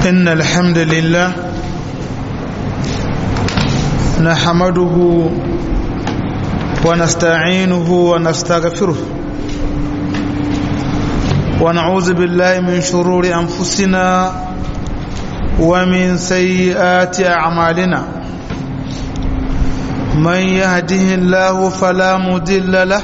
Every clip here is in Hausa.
إن الحمد لله نحمده ونستعينه ونستغفره ونعوذ بالله من شرور أنفسنا ومن سيئات أعمالنا من يهده الله فلا مضل له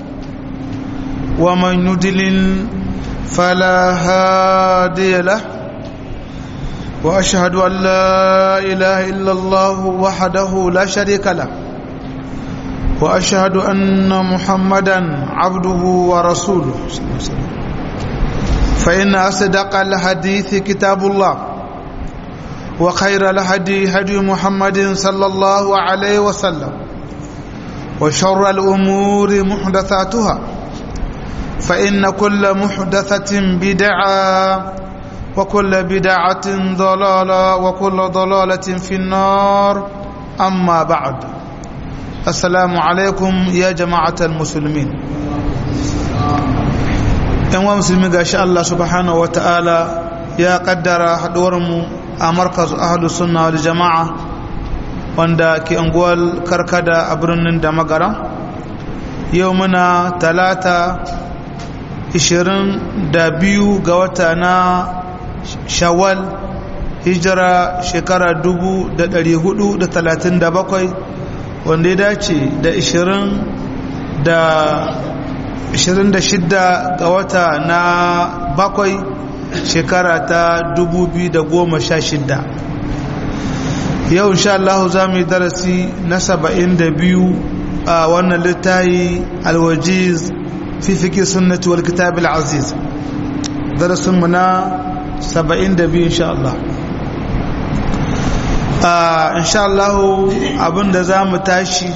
ومن يضلل فلا هادي له واشهد ان لا اله الا الله وحده لا شريك له واشهد ان محمدا عبده ورسوله فان اصدق الحديث كتاب الله وخير الهدي هدي محمد صلى الله عليه وسلم وشر الامور محدثاتها فإن كل محدثة بدعة وكل بدعة ضلالة وكل ضلالة في النار أما بعد السلام عليكم يا جماعة المسلمين ‘yan musulmi ga shi Allah subhanahu wa ta'ala ya kaddara haɗuwarmu a markaz ahalus sunna wal jama'a wanda ke unguwar karkada a birnin da magara yau muna talata 22 ga wata na shawwal hijira shekara 437 wanda ya dace da 26 ga wata na bakwai shekara ta 2016 yau insha Allah za mu yi darasi na 72 a wannan littayi alwajiz في فقه السنة والكتاب العزيز درس منا سبعين دبي إن شاء الله آه إن شاء الله أبن دزام تاشي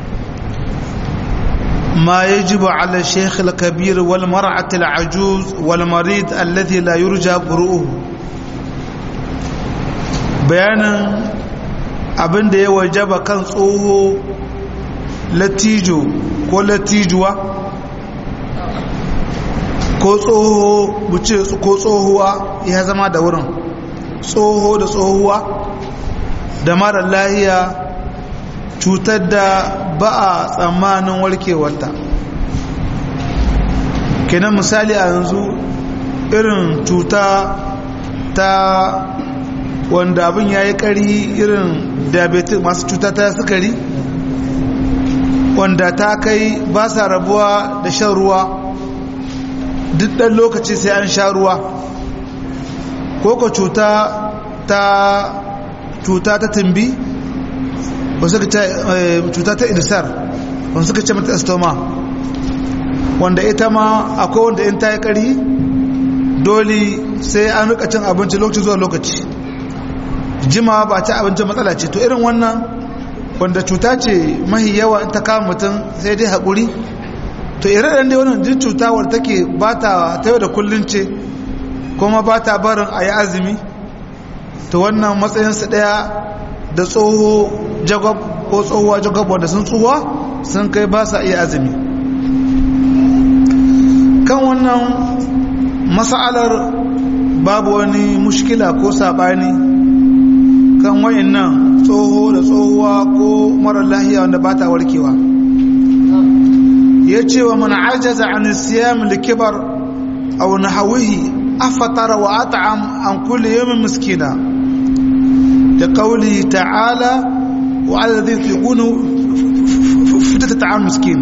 ما يجب على الشيخ الكبير والمرأة العجوز والمريض الذي لا يرجى برؤه بيانا abin da ya wajaba kan tsoho latijo ko latijuwa ko tsoho buce ko tsohuwa ya zama da wurin tsoho da tsohuwa da mara lahiya cutar da ba a tsammanin warkewarta kenan misali a yanzu irin cuta ta wanda abin ya yi ƙari irin diabetes masu cuta ta sukari wanda ta kai ba sa rabuwa da shan ruwa duk ɗan lokaci sai an sha ruwa ko ko cuta ta cuta ta tumbi wasu ka cuta ta irisar wasu suka ce mata estoma wanda ita ma akwai wanda in ta yi ƙari dole sai an rika cin abinci lokaci zuwa lokaci jima ba ta abincin matsala ce to irin wannan wanda cuta ce mahi yawa in ta kama mutum sai dai haƙuri to ire-iren dai wannan jin cuta wadda take ba ta ta yau da kullun ce kuma ba ta barin a yi azumi to wannan matsayinsu ɗaya da tsoho jagwab ko tsohuwa jagwab wanda sun tsohuwa sun kai ba sa iya azumi kan wannan mas'alar babu wani mushkila ko saɓani kan wa'in nan tsoho da tsohuwa ko marar lahiya wanda ba ta warkewa ya ce wa mana ajaza an siyam likibar aw nahawihi afatara wa at'am an kulli yawmin miskina da qawli ta'ala wa alladhi yuqunu fitata ta'am miskin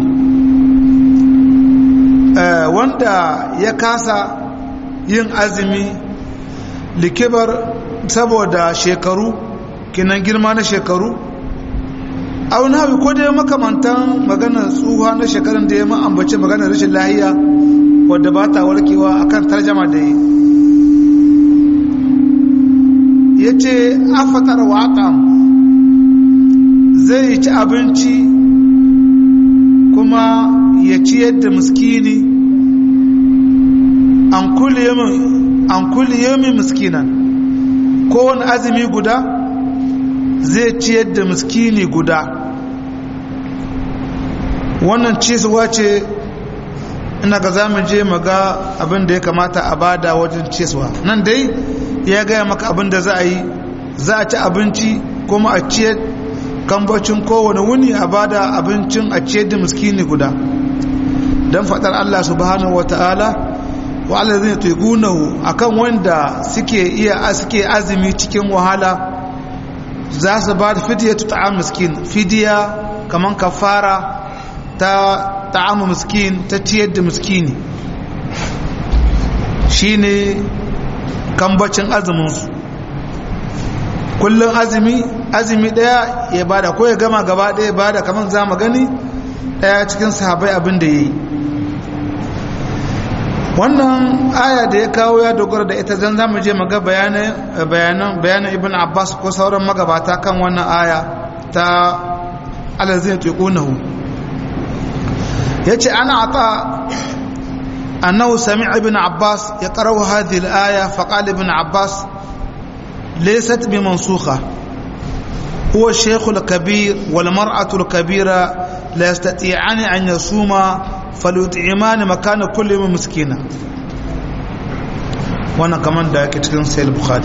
wanda ya kasa yin azumi likibar saboda shekaru kinan girma na shekaru auna hawi ko dai makamantan maganar tsuha na shekarun da ya ma'ambace maganar rashin lahiya wadda ba ta warkewa akan tarjama da yi ya ce afatar waƙam zai ci abinci kuma ya ci yadda muskini an kulli yomin muskinan kowane azumi guda zai ci yadda muskini guda wannan cisuwa ce ina ga za mu je mu ga abin da ya kamata a bada wajen ciyaswa nan dai ya gaya maka abin da za a yi za a ci abinci kuma a ciyar kambacin kowane wuni a bada abincin a ciyar da miskini guda don faɗar Allah subhanahu wa ta'ala wa Allah zai tuigunahu akan wanda suke iya suke azumi cikin wahala za su ba da fidiya ta ta'am miskin fidiya kaman kafara ta ta'am miskin ta ciyar da miskini shine kambacin azuminsu kullum azumi azumi daya ya bada ko ya gama gaba daya bada kamar za mu gani daya cikin sahabai abin da ya yi wannan aya da ya kawo ya dogara da ita zan zamu je maga bayanan bayanan ibn abbas ko sauran magabata kan wannan aya ta alazin tuqunahu yace ana ata annahu sami'a ibn abbas yaqra'u hadhihi al-aya faqala ibn abbas laysat bimansukha هو الشيخ الكبير والمرأة الكبيرة لا يستطيعان أن يصوما فليطعمان مكان كل يوم مسكينا وانا كمان دا cikin sahih bukhari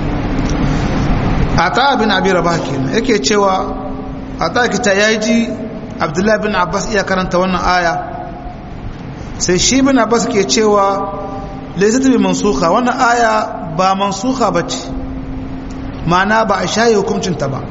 ata bin abi rabah kenan yake cewa ata kita yaji abdullahi bin abbas iya karanta wannan aya sai shi bin abbas ke cewa laysat bi mansukha wannan aya ba mansukha bace ma'ana ba a shaye hukuncin ta ba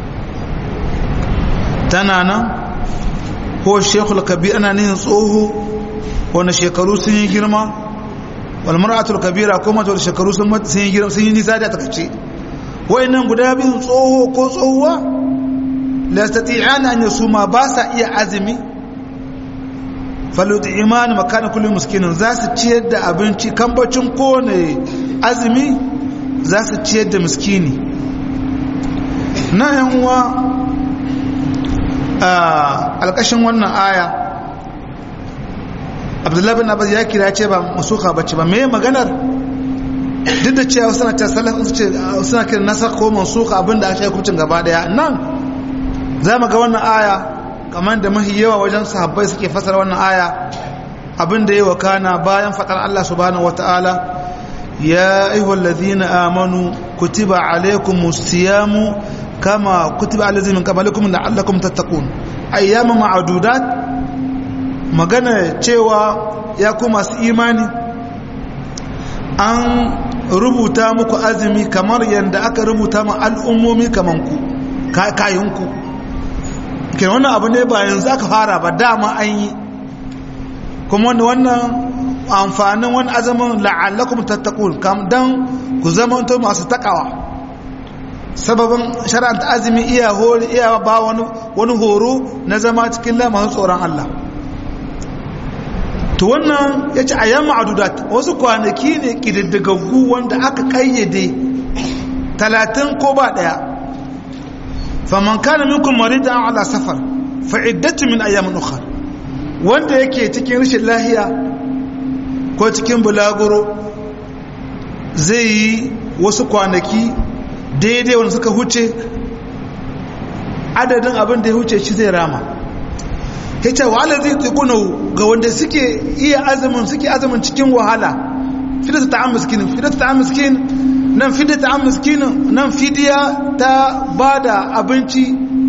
tana nan ko shekul kabir ana nihin tsoho wanda shekaru sun yi girma walmar'atul kabira ko mace wanda shekaru sun yi girma sun yi nisa da takace nan guda biyun tsoho ko tsohuwa la yastati'ana an yasuma ba sa iya azumi falutu imani makana kullum miskinin za su ciyar da abinci kambacin kowane azumi za su ciyar da miskini na yan uwa alƙashin wannan aya abdullahi bin abbas ya kira ce ba masuka bace ba me maganar duk da cewa suna ta salaf suna kira nasa ko masuka abinda aka yi hukuncin gaba daya nan za mu ga wannan aya kamar da mahi yawa wajen sahabbai suke fasara wannan aya abinda ya wakana bayan faɗar Allah subhanahu wataala ya ayyuhal ladhina amanu kutiba alaykumus siyamu kama kutiba alazi min qablikum la'allakum tattaqun ayyama ma'dudat magana cewa ya ku masu imani an rubuta muku azumi kamar yadda aka rubuta ma al'ummomi kaman ku kayan ku kenan wannan abu ne ba yanzu aka fara ba dama an yi kuma wannan amfanin wani azumin la'allakum tattaqun kam dan ku zama masu takawa sababin shara'anta azumi iya hori iya ba wani wani horo na zama cikin lamarin tsoron Allah to wannan yace ayyam ma'dudat wasu kwanaki ne kididdigaggu wanda aka kayyade 30 ko ba daya faman kana minkum maridan ala safar fa iddatu min ayyamin ukhra wanda yake cikin rashin lahiya ko cikin bulaguro zai yi wasu kwanaki daidai wanda suka huce adadin abin da ya huce shi zai rama ya ce wahala zai tsikuna ga wanda suke iya azumin suke azumin cikin wahala fidata ta an miskinin fidata ta an miskinin nan fidata ta an miskinin nan fidiya ta ba da abinci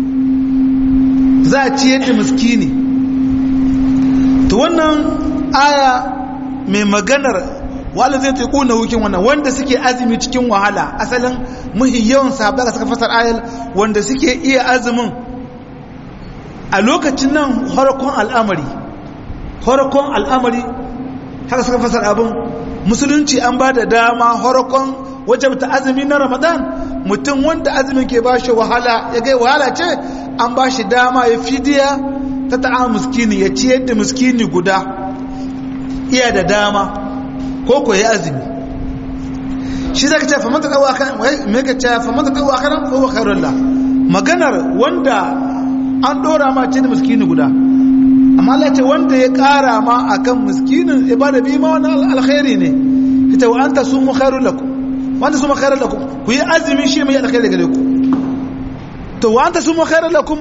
za a ciyar da miskini to wannan aya mai maganar wala zai ta kuna hukin wannan wanda suke azumi cikin wahala asalin muhi yawan sahabbai da suka fasar ayal wanda suke iya azumin a lokacin nan horakon al'amari horakon al'amari haka suka fasar abin musulunci an ba da dama horakon wajabta azumi na ramadan mutum wanda azumin ke ba shi wahala ya gai wahala ce an ba shi dama ya fidiya ta ta'a muskini ya ciyar da muskini guda iya da dama ko ko ya azumi shi zaka ce famanta tsawo akan me ka ce famanta tsawo akan ko wa khairul la maganar wanda an dora ma ce da miskini guda amma Allah ce wanda ya kara ma akan miskinin ibada bi ma wannan alkhairi ne ita wa anta sumu khairul lakum wanda sumu khairul lakum ku yi azumi shi mai alkhairi gare ku to wa anta sumu khairul lakum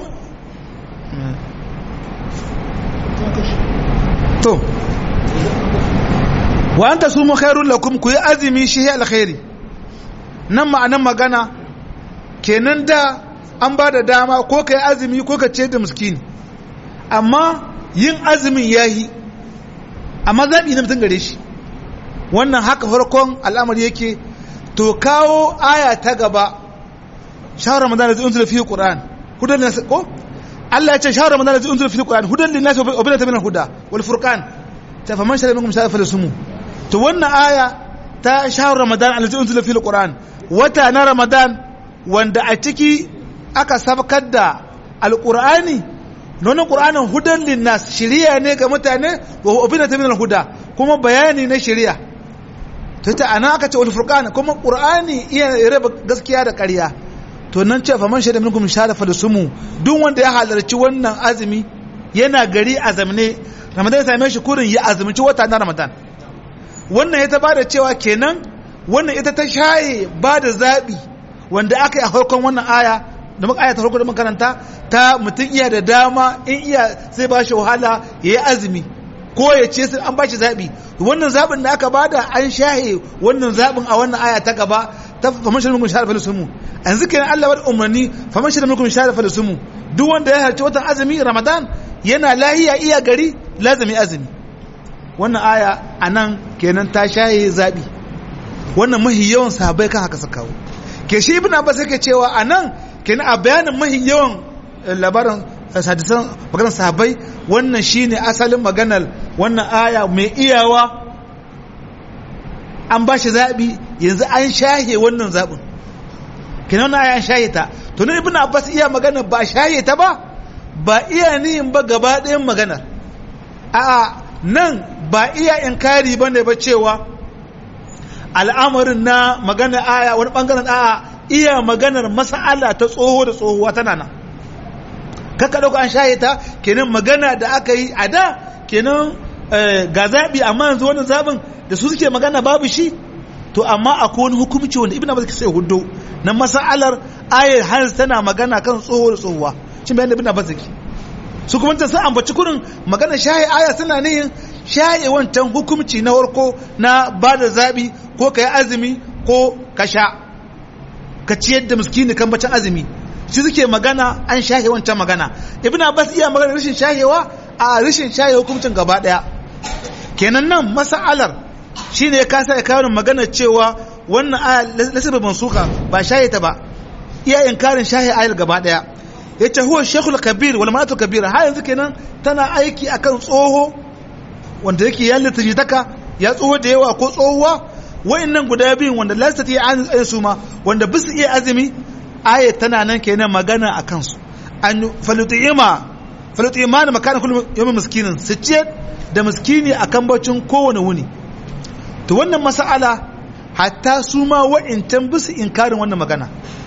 to wa anta sumu khairul lakum ku yi azumi shi ya alkhairi nan ma'anan magana kenan da an ba da dama ko ka yi azumi ko ka ce da miskini amma yin azumin ya yi amma zaɓi na mutum gare shi wannan haka farkon al'amari yake to kawo aya ta gaba shahar ramadan da zai unzula fi qur'an hudan nas ko Allah ya ce shahar ramadan da zai unzula fi qur'an hudan lin nas wa bayyana min al-huda wal furqan ta faman shara minkum shara falisumu to wannan aya ta shahar ramadan allazi unzila fi al-qur'an wata na ramadan wanda a ciki aka sabkar da alqur'ani nonon qur'anin hudan lin nas shiriya ne ga mutane wa bayyana min al-huda kuma bayani na shiriya to ta ana aka ce wal furqan kuma qur'ani iya raba gaskiya da ƙarya to nan ce faman shada minkum shara falisumu duk wanda ya halarci wannan azumi yana gari azamne ramadan ya same shi kurin ya azumci wata na ramadan wannan ya ta bada cewa kenan wannan ita ta shaye ba da zaɓi wanda aka yi a farkon wannan aya da muka aya ta farko da makaranta ta mutum iya da dama in iya zai ba shi wahala ya yi azumi ko ya ce sun an ba shi zaɓi wannan zaɓin da aka bada an shaye wannan zaɓin a wannan aya ta gaba ta faman shirin shahar falisumu yanzu kenan Allah bada umarni faman shirin minkum shahar falisumu duk wanda ya harci watan azumi ramadan yana lahiya iya gari lazumi azumi wannan aya a nan kenan ta shaye zaɓi wannan mahi yawan sahabai kan haka suka kawo ke shi ibn abbas yake cewa a nan kenan a bayanin mahi yawan labarin hadisan maganar sahabai wannan shine asalin maganar wannan aya mai iyawa an ba shi zaɓi yanzu an shahe wannan zaɓin kenan wannan aya an shahe ta to ne ibn abbas iya magana ba shahe ta ba ba iya nihin ba gaba ɗayan maganar a nan ba iya inkari ba ne ba cewa al'amarin na magana aya wani ɓangaren a iya maganar masa'ala ta tsoho da tsohuwa tana nan kaka ɗauka an shaye ta kenan magana da aka yi a da kenan ga zaɓi amma yanzu wani zaɓin da su suke magana babu shi to amma akwai wani hukumci wanda ibn abbas sai hudu na masa'alar ayar har tana magana kan tsoho da tsohuwa shin bayan da ibn abbas yake su kuma ta sun ambaci kurin magana shaye aya suna nihin shaye wancan hukumci na warko na ba da zaɓi ko ka yi azumi ko ka sha ka ciyar da miskini kan bacin azumi shi suke magana an shahe wancan magana ibn abbas iya magana rashin shahewa a rashin shahe hukumcin gaba daya kenan nan masa'alar shine ya kasa ya kawo magana cewa wannan aya lasaba mansuka ba shahe ta ba iya inkarin shahe ayar gaba daya yace huwa shaykhul kabir wal mar'atu kabira har yanzu kenan tana aiki akan tsoho wanda yake ya litajitaka ya tsoho da yawa ko tsohuwa wa'annan guda biyun wanda lasta ta yi an su ma wanda bisu iya azumi ayat tana nan kenan magana a kansu an falutima falutima da makanin kullum yamin miskinin su ce da miskini a kan bacin kowane wuni to wannan mas'ala hatta su ma wa'incan bisu inkarin wannan magana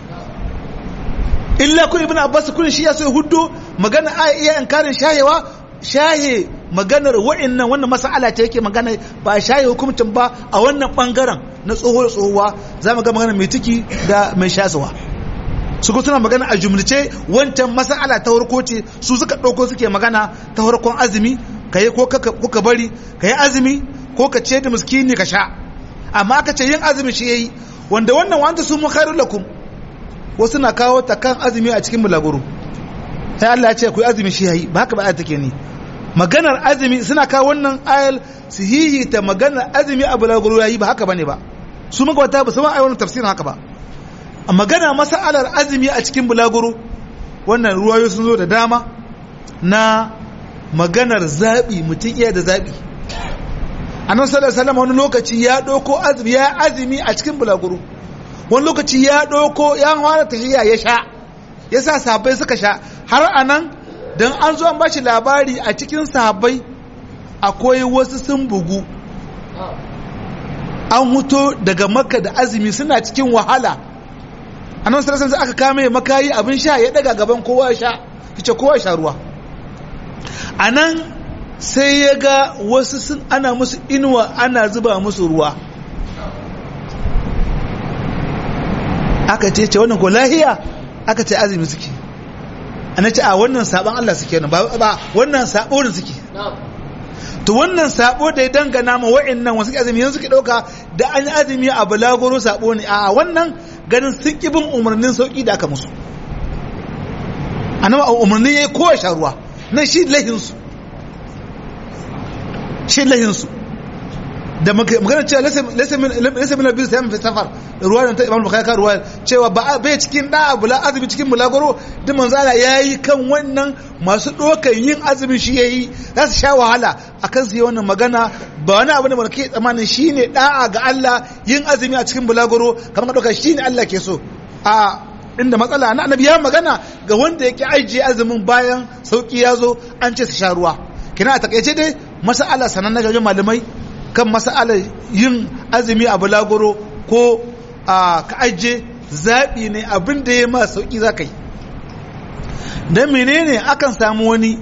illa kun ibn abbas kun shi ya so huddo magana aya iya inkarin shahewa shahe maganar wa'annan wannan mas'ala ta yake magana ba shaye hukuncin ba a wannan bangaren na tsoho tsohuwa za mu ga magana mai ciki da mai shasuwa su ko suna magana a jumlace wancan mas'ala ta farko ce su suka ɗauko suke magana ta farkon azumi ka yi ko ka bari ka yi azumi ko ka ce da miskini ka sha amma aka ce yin azumi shi yayi wanda wannan wanda su mu khairul lakum wasu na kawo ta kan azumi a cikin bulaguro sai Allah ya ce ku azumi shi yayi ba haka ba ayat take ni maganar azumi suna kawo wannan ayal su ta maganar azumi a bulaguro yayi ba haka bane ba su magabata ba su ma ayi tafsirin haka ba a magana masalar azumi a cikin bulaguro wannan ruwayo sun zo da dama na maganar zaɓi mutum iya da zaɓi annabi sallallahu alaihi wasallam wani lokaci ya ɗauko azumi ya azumi a cikin bulaguro wani lokaci ya ɗauko ya fara tafiya ya sha ya sa sahabbai suka sha har anan don an zo an bashi labari a cikin sahabbai akwai wasu sun bugu an huto daga makka da azumi suna cikin wahala a nan sarasan sai aka kame makayi abin sha ya daga gaban kowa sha fice kowa sha ruwa a nan sai ya ga wasu sun ana musu inuwa ana zuba musu ruwa aka ce ce wannan ko lahiya aka ce azumi suke ana ce a wannan sabon Allah suke nan ba wannan sabo da suke to wannan sabo da ya dangana ma wa'annan wasu azumi yanzu suke dauka da an yi azumi a balagoro sabo ne a wannan ganin sun ƙi bin umarnin sauƙi da aka musu annabi umarni ya yi kowa sha ruwa nan shi lahinsu shi lahinsu da magana cewa lasa min abin sayan fi safar ruwa da ta imam bukhari ka ruwa cewa ba bai cikin da bula azumi cikin bulagoro duk manzo Allah yayi kan wannan masu dokan yin azumin shi yayi za su sha wahala akan su yi wannan magana ba wani abu ne ba ke tsammanin shine da'a ga Allah yin azumi a cikin bulagoro kamar ka doka shine Allah ke so a inda matsala na annabi ya magana ga wanda yake ajiye azumin bayan sauki ya zo an ce su sha ruwa kina a takaice dai masala sanan na wajen malamai kan masala yin azumi a bulagoro ko a ka ajiye zaɓi ne abin da ya ma sauki za ka yi don menene akan samu wani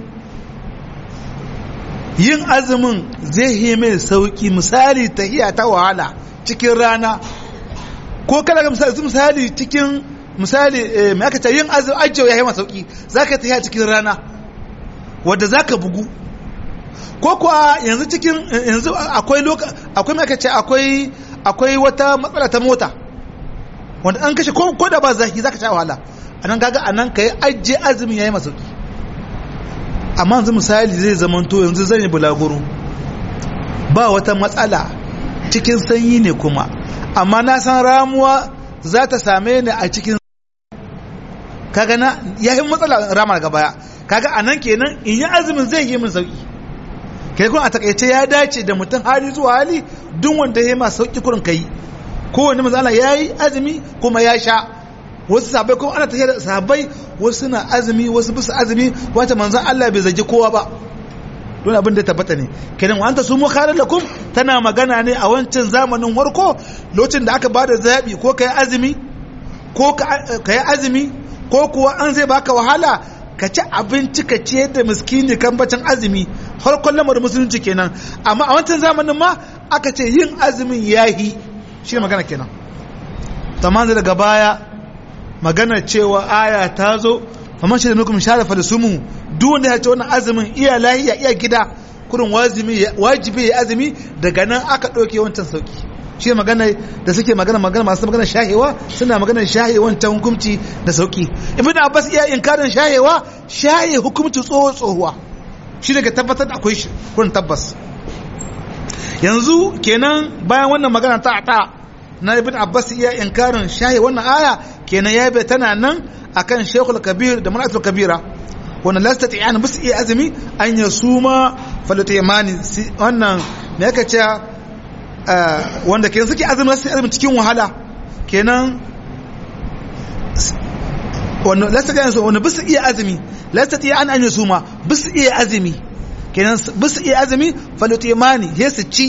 yin azumin zai yi mai sauki misali tahiya ta wahala cikin rana ko kada ga misali cikin misali mai aka ce yin ajiyo ya yi masa sauki za ka tafiya cikin rana wadda za ka bugu ko kuwa yanzu cikin yanzu akwai loka akwai mai aka ce akwai akwai wata matsala ta mota wanda an kashe ko da ba zaki za ka sha wahala a nan gaga a nan ka yi ajiye azumin ya yi masa sauki amma yanzu misali zai zamanto yanzu zan yi bulaguro ba wata matsala cikin sanyi ne kuma amma na san ramuwa za ta same ni a cikin kaga na ya yi matsala rama daga baya kaga a nan kenan in yi azumin zai yi min sauki kai kuma a takaice ya dace da mutum hali zuwa hali duk wanda ya ma sauki kurin kai kowanne manzo Allah yayi azumi kuma ya sha wasu sahabbai kuma ana tafiya da sahabbai wasu suna azumi wasu bisa azumi wata manzo Allah bai zagi kowa ba don abin da tabbata ne kenan wa anta sumu khairul lakum tana magana ne a wancan zamanin warko lokacin da aka bada zabi ko kai azumi ko kai azumi ko kuwa an zai baka wahala ka ci abinci ka ciyar da miskini kan bacin azumi farkon lamarin musulunci kenan amma a wancan zamanin ma aka ce yin azumin yahi shi magana kenan tamam daga baya magana cewa aya ta zo faman shi da nukum sharafa da sumu duk wanda ya ce wannan azumin iya lahiya iya gida kurin wajibi ya azumi daga nan aka ɗauke wancan sauki shi magana da suke magana magana masu magana shahewa suna magana shahe wancan hukumci da sauki ibn abbas iya inkarin shahewa shahe hukumci tsoho tsohuwa shi daga tabbatar da akwai shi kurin tabbas yanzu kenan bayan wannan magana ta ta na ibn abbas iya inkarin shahe wannan aya kenan ya bai tana nan akan shekul kabir da manatul kabira wanda lasta ta yana musu iya azumi an ya suma falata yamani wannan me yaka ce wanda kenan suke azumi su azumi cikin wahala kenan wanda lasta ta yana wanda bisu iya azumi lasta ta yana an ya suma bisu iya azumi kenan bisu iya azumi falata yamani ya su ci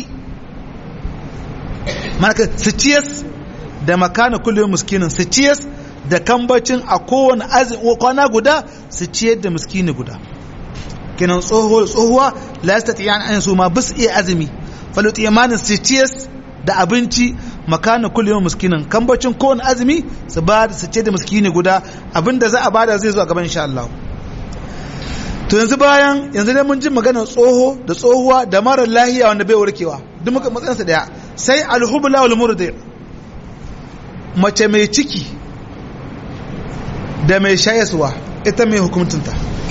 manaka su ciyas da makana kullum muskinin su ciyas da kambacin a kowane kwana guda su ciyar da miskini guda kenan tsohuwa tsohuwa la yastati yan an su ma bis iya azumi falut imanin su ciyar da abinci makana kullum miskinin kambacin kowane azumi su ba su ciyar da miskini guda abinda za a bada zai zo a gaban insha Allah to yanzu bayan yanzu dai mun ji magana tsoho da tsohuwa da mara lahiya wanda bai warkewa duk muka matsayinsa daya sai alhubla wal murdi mace mai ciki da mai shayaswa ita mai hukuntunta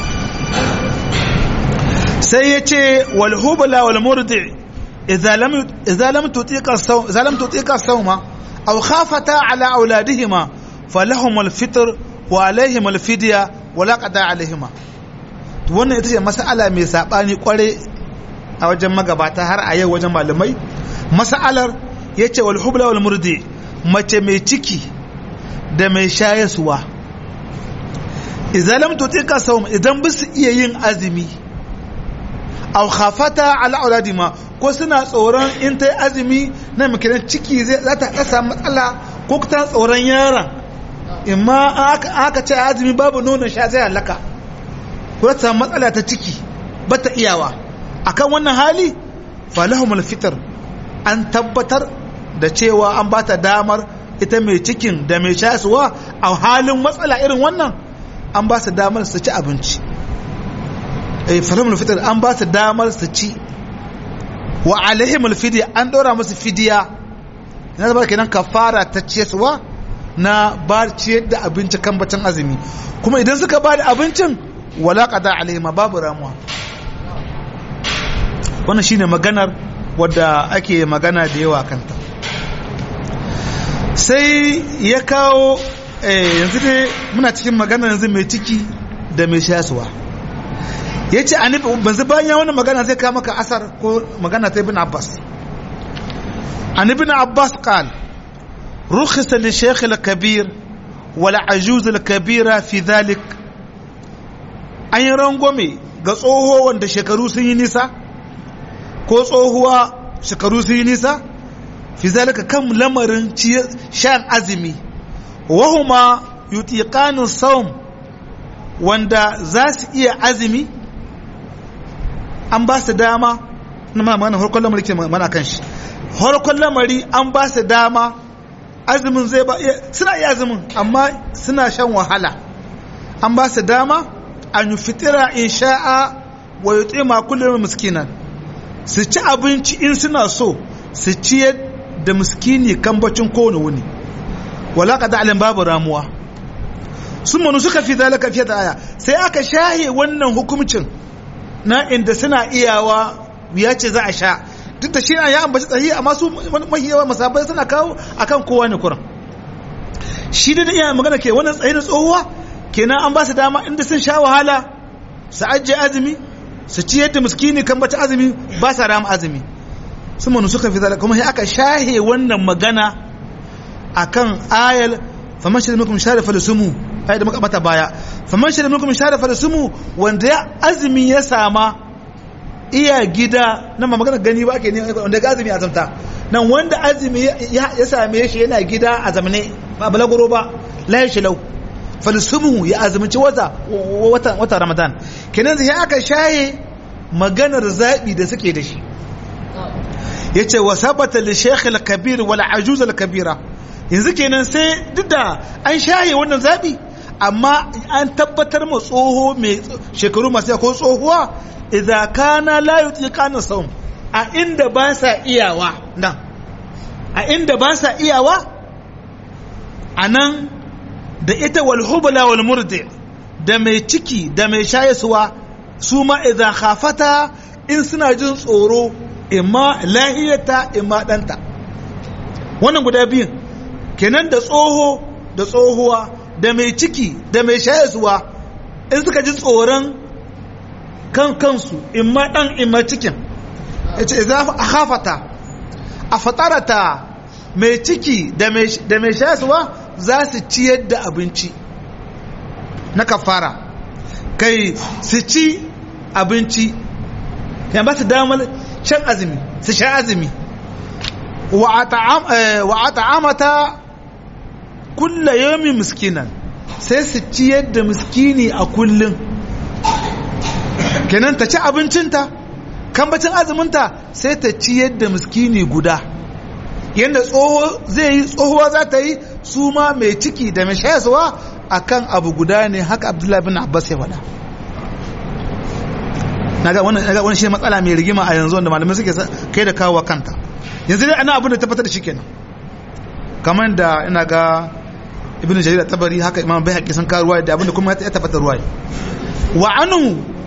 sai ya ce walhubula walmurdi idza lam tutiqa sawma aw khafata ala auladihima falahum alfitr wa alaihim alfidya wa la qada alaihima to wannan ita ce mas'ala mai sabani kware a wajen magabata har a yau wajen malamai mas'alar yace walhubula walmurdi mace mai ciki da mai shayaswa idan lam tutika sawm idan ba su iya yin azumi aw khafata ala auladima ko suna tsoron in ta azumi na mikiran ciki zai za ta kasa matsala ko ta tsoron yaron imma aka ce azumi babu nonon sha zai halaka ko ta matsala ta ciki ba ta iyawa akan wannan hali falahumul fitr an tabbatar da cewa an ba ta damar ita mai cikin da mai shasuwa a halin matsala irin wannan an ba su damar su ci abinci eh falamul fitr an ba su damar su ci wa alaihimul fidya an dora musu fidiya ina zaba kenan kafara ta ciyarwa na ba ciyar da abinci kan bacin azumi kuma idan suka ba da abincin wala qada alaihima babu ramuwa wannan shine maganar wadda ake magana da yawa kanta sai ya kawo yanzu dai muna cikin magana yanzu mai ciki da mai shasuwa ya ce banzu bayan wani magana zai kawo maka asar ko magana ta ibn abbas an ibn abbas qal rukhisa li shaykh al-kabir wal ajuz al-kabira fi dhalik an yi rangwame ga tsoho wanda shekaru sun yi nisa ko tsohuwa shekaru sun yi nisa fi zalika kan lamarin shan azumi wahuma yutiqanu sawm wanda za su iya azumi an ba su dama na mana harkon lamari ke mana kan shi harkon lamari an ba su dama azumin zai ba suna iya azumin amma suna shan wahala an ba su dama an yi fitira in sha'a wa yutima kullum miskinan su ci abinci in suna so su ciyar da miskini kan bacin kowane wuni wala qada alim babu ramuwa sun manu suka fi zalika fiye da aya sai aka shahe wannan hukumcin na inda suna iyawa ya ce za a sha duk da shi ya ambaci tsahi amma su mahi yawa masabai suna kawo akan kowa ne kuran shi da iya magana ke wannan tsayi da tsohuwa kenan an ba su dama inda sun sha wahala su ajiye azumi su ci yadda miskini kan bata azumi ba sa rama azumi sun manu suka fi zalika kuma sai aka shahe wannan magana akan ayal faman shirya minkum sharifa da sumu ayat da muka mata baya faman shirya minkum sharifa da sumu wanda ya azumi ya sama iya gida nan ma magana gani ba ke ne wanda ga azumi azumta nan wanda azumi ya same shi yana gida a zamane ba balaguro ba la shi lau falsumu ya azumci wata wata ramadan kenan sai aka shaye maganar zabi da suke da shi yace wa sabata li shaykh al-kabir wal ajuz al-kabira yanzu kenan sai duk da an shaye wannan zabi amma an tabbatar ma tsoho mai shekaru masu ko tsohuwa idza kana la yutiqana sawm a inda ba sa iyawa nan a inda ba sa iyawa anan da ita wal hubla wal murdi da mai ciki da mai shayaswa su ma idza khafata in suna jin tsoro imma lahiyata imma danta wannan guda biyun kenan da tsoho da tsohuwa da mai ciki da mai shayaswa in suka ji tsoron kan kansu imma dan imma cikin yace idza khafata a fatarata mai ciki da mai shayaswa za su ciyar da abinci na kafara kai su ci abinci yan ba su damar shan azumi su sha azumi wa a ta'amata kulla yomi miskinan sai su ciyar da miskini a kullum kenan ta ci abincinta kan bacin azuminta sai ta ciyar da miskini guda yadda tsoho zai yi tsohuwa za ta yi su ma mai ciki da mai shayaswa a kan abu guda ne haka abdullahi bin abbas ya faɗa naga wani shi matsala mai rigima a yanzu wanda malamai suke kai da kawo kanta yanzu dai ana abin da tabbatar da shi kenan kamar da ina ga ibn jarir tabari haka imam bai haƙi sun kawo ruwa da abin da kuma ya tabbatar ruwa wa anhu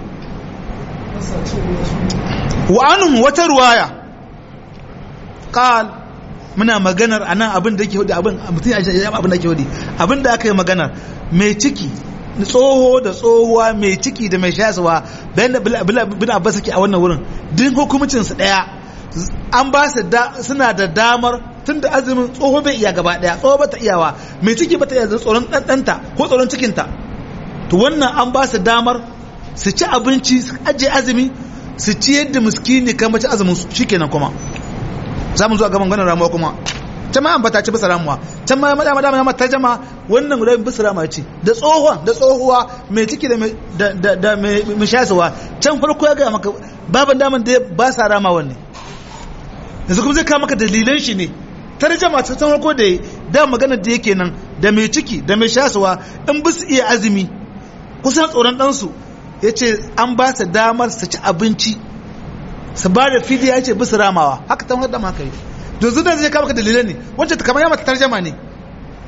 wa anhu wata ruwaya qal muna maganar a nan abin da yake hudu abin mutum ya shi abin da yake hudu abin da aka yi maganar mai ciki tsoho da tsohuwa mai ciki da mai shasuwa bayan da bin abbas suke a wannan wurin din hukumcin su daya an ba su suna da damar tun da azumin tsoho bai iya gaba daya tsoho bata iyawa mai ciki bata iya tsoron ɗanɗanta ko tsoron cikinta to wannan an ba su damar su ci abinci su ajiye azumi su ci yadda miskini kan mace azumin su shikenan kuma za mu zo a gaban ganin ramuwa kuma can ma ambata ci bisa ramuwa can ma madama dama ma tarjama wannan guda bisa ramuwa ce da tsohuwa da tsohuwa mai ciki da da mai shasuwa can farko ya ga maka baban daman da ba sa rama wanne yanzu kuma zai kawo maka dalilan shi ne tarjama ta san farko da da magana da yake nan da mai ciki da mai shasuwa in bisu iya azumi kusan tsoron ɗansu ya ce an ba su damar su ci abinci su ba da fidiya ya ce bisu ramawa haka tan wadda maka yi to zuwa zai kama ka dalilai ne wancan kamar ya mata tarjama ne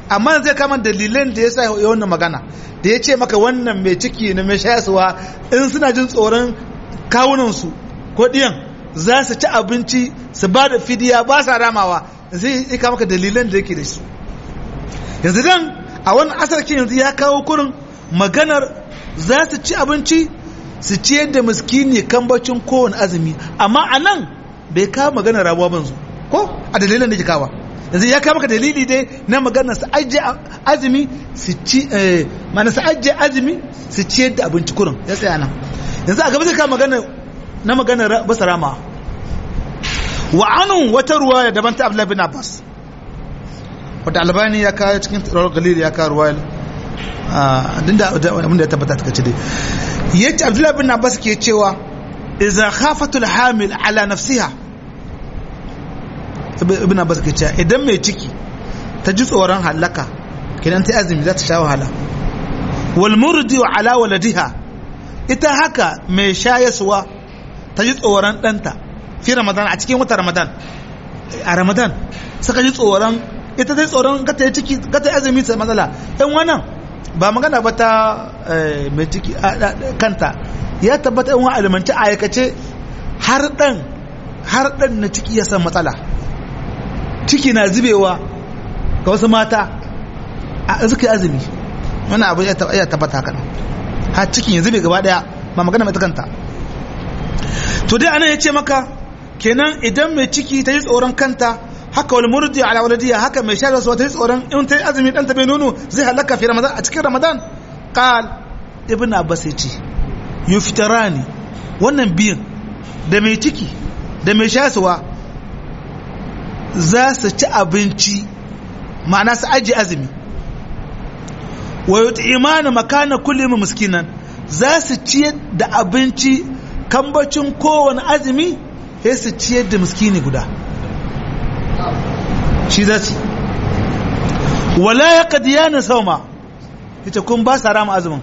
amma zai kama dalilan da ya sa ya wannan magana da ya ce maka wannan mai ciki na mai shayaswa in suna jin tsoron kawunansu ko ɗiyan za su ci abinci su ba da fidiya ba sa ramawa zai yi kama maka dalilan da yake da su yanzu dan a wani asarkin yanzu ya kawo kurin maganar za su ci abinci su ciyar da miskini kambacin kowane azumi amma a nan bai kawo maganar rabuwa banzu ko a dalilan da ke kawo yanzu ya kawo maka dalili dai na maganar su ajiye azumi su ci mana su ajiye azumi su ciyar da abinci kurin ya tsaya nan yanzu a gaba zai kawo maganar na maganar basa rama wa anun wata ruwa ya daban ta abdullahi bin abbas wadda albani ya kawo cikin rawar galil ya kawo ruwa dinda abinda ya tabbata ta dai yace abdullahi bin abbas ke cewa idza khafatul hamil ala nafsiha ibn abbas ke cewa idan mai ciki ta ji tsoron halaka kidan ta azumi za ta sha wahala wal murdi ala waladiha ita haka mai shayaswa ta ji tsoron danta fi ramadan a cikin wata ramadan a ramadan suka ji tsoron ita dai tsoron gata ya ciki gata azumi ta matsala ɗan wannan ba magana ba ta mai ciki kanta ya tabbata yan wani alimanci a aikace har ɗan har ɗan na ciki ya san matsala ciki na zubewa ga wasu mata a suka azumi wani abu ya tabbata haka har cikin ya zube gaba ɗaya ba magana mai ta kanta to dai anan ya ce maka kenan idan mai ciki ta yi tsoron kanta haka wal murdi ala waladiya haka mai shayar su ta yi tsoron in ta yi azumi dan ta bai nono zai halaka fi ramadan a cikin ramadan qal ibn abbas ya ce yuftarani wannan biyan da mai ciki da mai shayarwa za su ci abinci ma'ana su aji azumi wa yut'imana makana kulli miskinan za su ciyar da abinci kambacin kowane azumi sai su ciyar da miskini guda shi za su wala ya kadiya na sauma ita kun ba sa rama azumin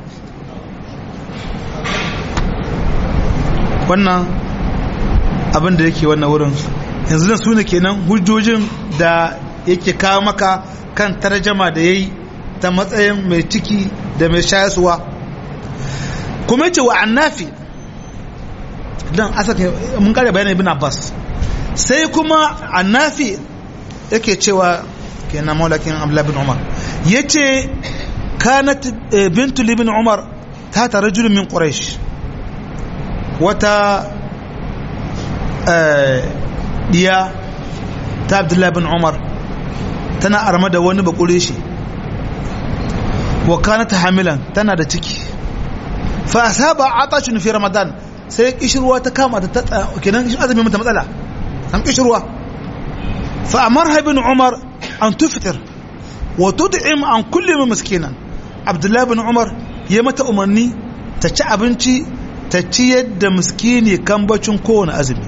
wannan abin da yake wannan wurin yanzu da su ne kenan hujjojin da yake kawo maka kan tarjama da ya yi ta matsayin mai ciki da mai shayaswa kuma ce wa annafi don asaka mun kare bayanin ibn abbas sai kuma annafi yake cewa kenan maulakin abdullahi bin umar yace kanat bintu ibn umar ta ta rajulun min quraish wata diya ta abdullahi bin umar tana arma da wani bakure shi wa kanat hamilan tana da ciki fa asaba atashun fi ramadan sai kishirwa ta kama ta kenan azumi mata matsala an kishirwa fa amarha ibn umar an tuftir wa tud'im an kulli miskinan abdullahi ibn umar ya mata umarni ta ci abinci ta ci yadda miskini kambacin kowane azumi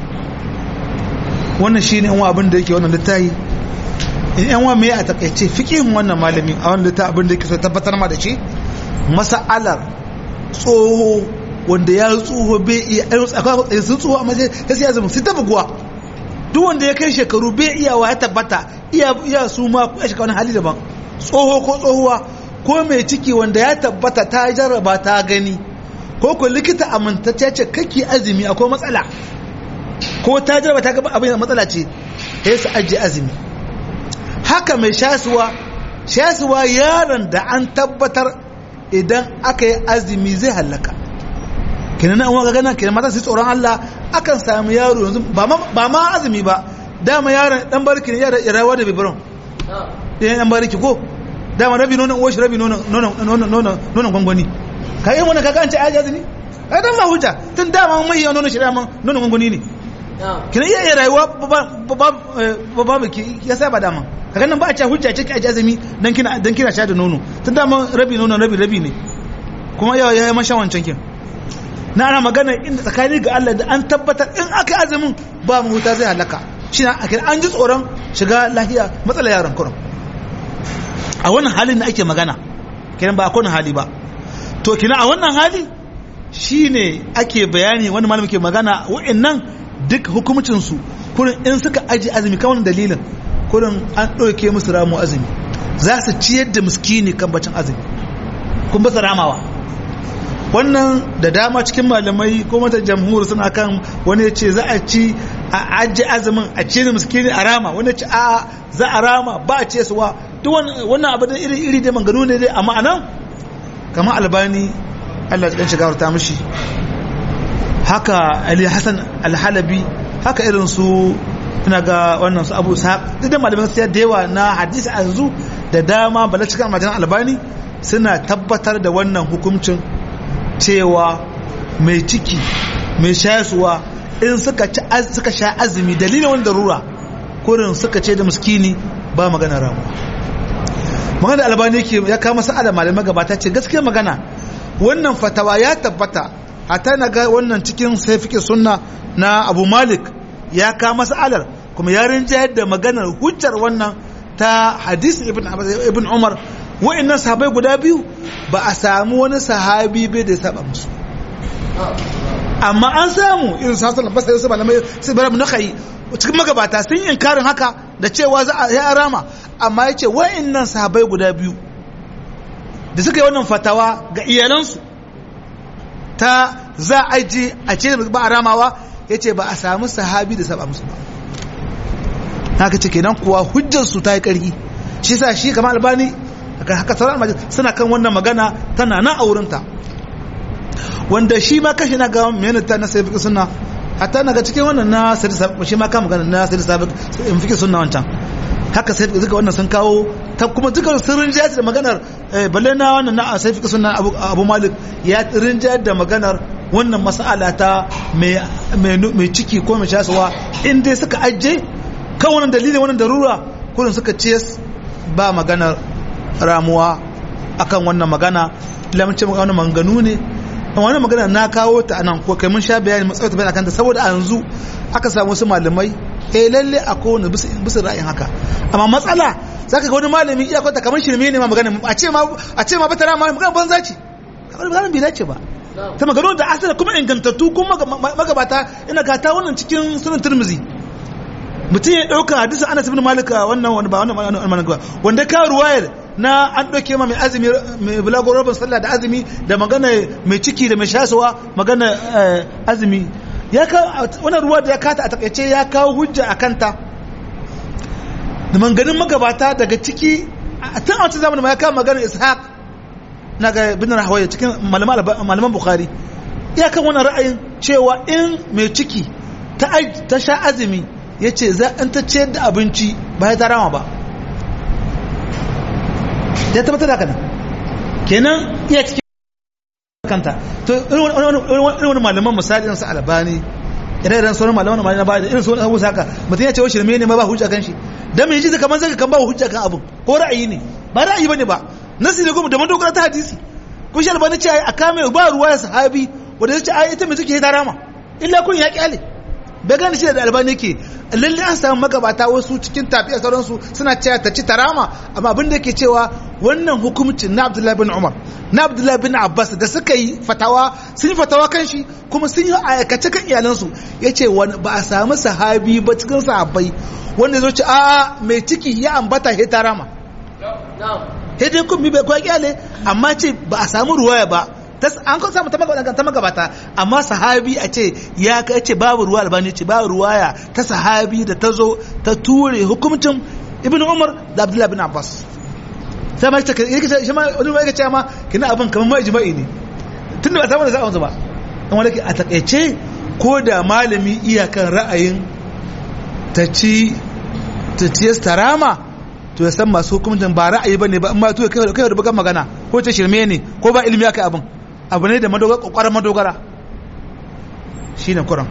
wannan shine yan abin da yake wannan littafi in yan wa me a takaice fiqhin wannan malami a wannan littafi abin da yake so tabbatar ma da shi masa'alar tsoho wanda ya tsoho bai iya akwai sun tsoho amma sai sai azumin sai ta buguwa duk wanda ya kai shekaru bai iya wa ya tabbata iya iya su ma ya shiga wani hali daban tsoho ko tsohuwa ko mai ciki wanda ya tabbata ta jarraba ta gani ko ko likita amintacce ce kake azumi akwai matsala ko ta jarraba ta ga abin matsala ce sai su ajiye azumi haka mai shasuwa shasuwa yaron da an tabbatar idan aka yi azumi zai hallaka kenan an waka gana kenan mata su tsoron Allah akan samu yaro yanzu ba ma azumi ba dama yaron dan barki ne yara rayuwa da bibiron ɗayan dan barki ko dama rabi nonon uwashi rabi nonon gwangwani ka yi wani kaga an ce aji azumi ka dan ba hujja tun dama mai yawan nonon shi dama nonon gwangwani ne kenan iya iya rayuwa ba ba ya saba dama kaga nan ba a ce hujja ce ki aji azumi dan kina dan kina sha da nono tun dama rabi nonon rabi rabi ne kuma yawa ya yi mashan wancan kin na ana magana inda tsakani ga Allah da an tabbatar in aka azumin ba mu huta zai halaka shi na akira an ji tsoron shiga lahiya matsala yaron kurum a wannan halin da ake magana kenan ba a kowane hali ba to kina a wannan hali shine ake bayani wani malami ke magana wa'annan duk hukumcin su kurin in suka aji azumi kan wannan dalilin kurin an ɗauke musu ramu azumi za su ciyar da miskini kan bacin azumi kun basa ramawa wannan da dama cikin malamai ko mata jamhur suna kan wani ce za a ci a ajiye azumin a ciyar da miskini a rama wani ce a za a rama ba a ce suwa duk wannan abu da iri iri dai manganu ne dai amma anan kamar albani Allah ya shiga ta mishi haka Ali Hassan Al-Halabi haka irin su ina ga wannan su Abu Sa'ad duk da malaman sai da yawa na hadisi a yanzu da dama bala cikin majalan Albani suna tabbatar da wannan hukuncin cewa mai ciki mai shayarwa in suka ci suka sha azumi dalilin wani darura kurin suka ce da miskini ba magana ramuwa magana albani ke ya kama sa'ada malamai gabata ce gaskiya magana wannan fatawa ya tabbata hatta na ga wannan cikin sai fike sunna na abu malik ya kama sa'alar kuma ya rinjayar da maganar hujjar wannan ta hadis ibn ibn umar wa'annan sahabai guda biyu ba a samu wani sahabi bai da ya saba musu amma an samu irin su hasan basai su malamai su bara na kai cikin magabata sun yi inkarin haka da cewa za a ya rama amma ya ce wa'annan sahabai guda biyu da suka yi wannan fatawa ga iyalansu ta za a ji a ce ba a ramawa ya ce ba a samu sahabi da saba musu ba haka ce kenan kuwa hujjarsu ta yi ƙarfi shi sa shi kama albani haka sauran almajin suna kan wannan magana tana nan a wurinta wanda shi ma kashi na gawa mai ta na sai suna hatta na ga cikin wannan na sai shi ma kama magana na sai sabiq in fi sunna wancan haka sai duka wannan sun kawo ta kuma duka sun rinjaya da maganar balle na wannan na sai fi sunna abu malik ya rinjaya da maganar wannan mas'ala ta mai ciki ko mai shasuwa in dai suka ajiye kan wannan dalilin wannan darura kurin suka ce ba maganar ramuwa akan wannan magana lamce wannan manganu ne wannan magana na kawo ta anan ko kai mun sha bayani mun tsawata bayani akan ta saboda a yanzu aka samu wasu malamai eh lalle a kowane bisa ra'ayin haka amma matsala zaka ga wani malami iya kwata kamar shirme ne ma magana a ce ma a ce ma bata rama magana banza ce kamar magana bai dace ba ta magana da asali kuma ingantattu kuma magabata ina gata wannan cikin sunan turmizi mutum ya ɗauka hadisin anas ibn malik wannan wani ba wannan wannan ba wanda ka ruwayar na an ɗauke ma mai azumi mai bulago rabin sallah da azumi da magana mai ciki da mai shasuwa magana azumi ya ka wannan ruwa da ya kata a takaice ya kawo hujja a kanta da manganin magabata daga ciki tun a wancan zamanin ma ya kawo magana ishaq na ga bin rahawaya cikin malaman bukhari ya kan wannan ra'ayin cewa in mai ciki ta sha azumi ya ce za an ta ciyar da abinci ba ya tarama ba ya tabbatar da kanan kenan iya cikin kanta to irin wani malaman misali su albani idan idan sauran malaman malaman na bada irin sauran abubuwa haka mutum ya ce wa shirme ne ma ba hujja kan shi dan mai ji da kamar zaka kan ba hujja kan abin ko ra'ayi ne ba ra'ayi bane ba nasi ne kuma da madogara ta hadisi ko shi albani ce a kame ba ruwa ya sahabi wanda ya ce ai ita mai take tarama illa kun ya kyale bai gane shi da albani ke lalle an samu magabata wasu cikin tafiya sauransu suna cewa ta ci tarama amma abin da yake cewa wannan hukumcin na abdullahi bin umar na abdullahi bin abbas da suka yi fatawa sun yi fatawa kan shi kuma sun yi aikace kan iyalansu ya ce ba a samu sahabi ba cikin sahabbai wanda zo ci a mai ciki ya ambata ya tarama sai dai kun bi bai kwa kyale amma ce ba a samu ruwaya ba an kan samu ta magabata amma sahabi a ce ya ka ce babu ruwa albani ce babu ruwaya ta sahabi da ta zo ta ture hukumcin ibn umar da abdullahi bin abbas sai ma ta yake shi ma wani yake ce ma kina abin kamar ma ijma'i ne tunda ba samu da za'a ba an wani a takaice ko da malami iyakan ra'ayin ta ci ta ci tarama to ya san masu hukumcin ba ra'ayi bane ba amma to kai kai da bugan magana ko ta shirme ne ko ba ilimi aka abin abu ne da madogara kokarin madogara shine kuran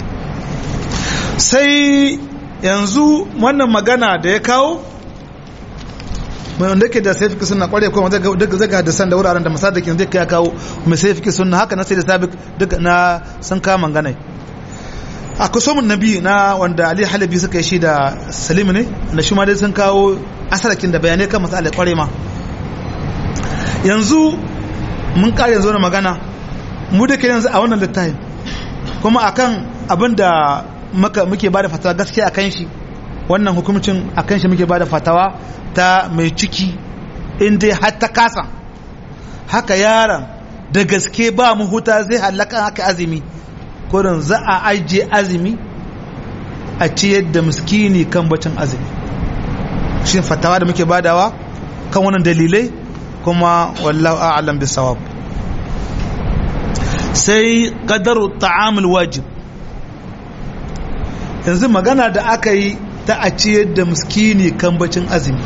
sai yanzu wannan magana da ya kawo mai wanda ke da sai fiki suna kware kuma daga zaga da san da wuraren da masadakin zai ya kawo mai sai fiki suna haka na sai da sabik duka na sun kama ganai a kusurmin nabi na wanda ali halabi suka yi shi da salim ne da shi ma dai sun kawo asarakin da bayanai kan masu kware ma yanzu mun kare yanzu na magana mu da ke yanzu a wannan littafin kuma akan abin da muke ba da fatawa gaskiya a kan shi wannan hukumcin akan shi muke bada fatawa ta mai ciki in dai har ta kasa haka yaron da gaske ba mu huta zai halaka haka azumi kurin za a ajiye azumi a ciyar da miskini kan bacin azumi shi fatawa da muke badawa kan wannan dalilai kuma wallahu a'lam bisawab sai qadaru ta'amul wajib yanzu magana da aka yi ta a ciyar da miskini kan bacin azumi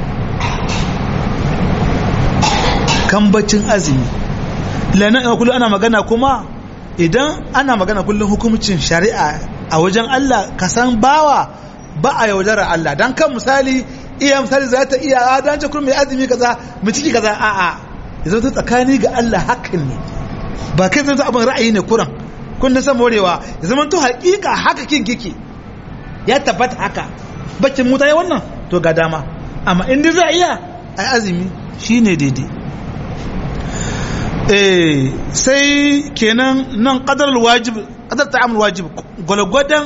kan bacin azumi lana kullum ana magana kuma idan ana magana kullum hukumcin shari'a a wajen Allah ka san bawa ba a yaudarar Allah dan kan misali iya misali za ta iya a dan ce kullum mai azumi kaza mu ciki kaza a a yanzu ta tsakani ga Allah hakan ne ba kai zai abin ra'ayi ne kuran kun san morewa ya zama to hakika haka kin kike ya tabbata haka bakin mutane wannan to ga dama amma in dai za a iya ai azumi shine daidai eh sai kenan nan qadar wajib qadar ta'amul wajib gwalgwadan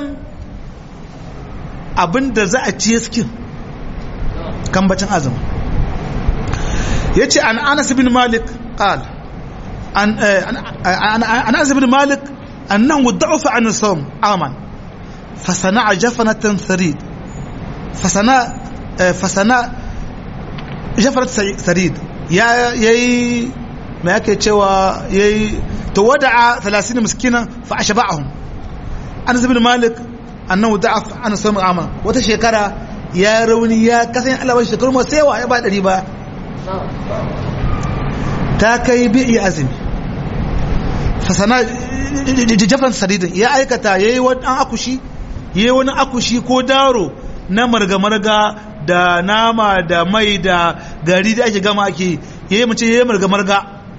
abinda za a ci skin kan bacin azumi yace an Anas bin Malik qala an an Anas bin Malik annahu da'afa an sawm aman فصنع جفنة ثريد فصنع فصنع جفنة ثريد يا يي ما yake cewa yayi to wada'a 30 miskina fa ashba'ahum Anas ibn Malik annahu da'af an sami ama wata shekara ya rauni ya kasan Allah wani shekaru masu yawa ya ba dari ba ta kai bi azumi fasana jafan sadidin ya aikata yayi wani akushi yi wani akushi ko daro na marga-marga da nama da mai da gari da ake gama ake yi mace yi marga-marga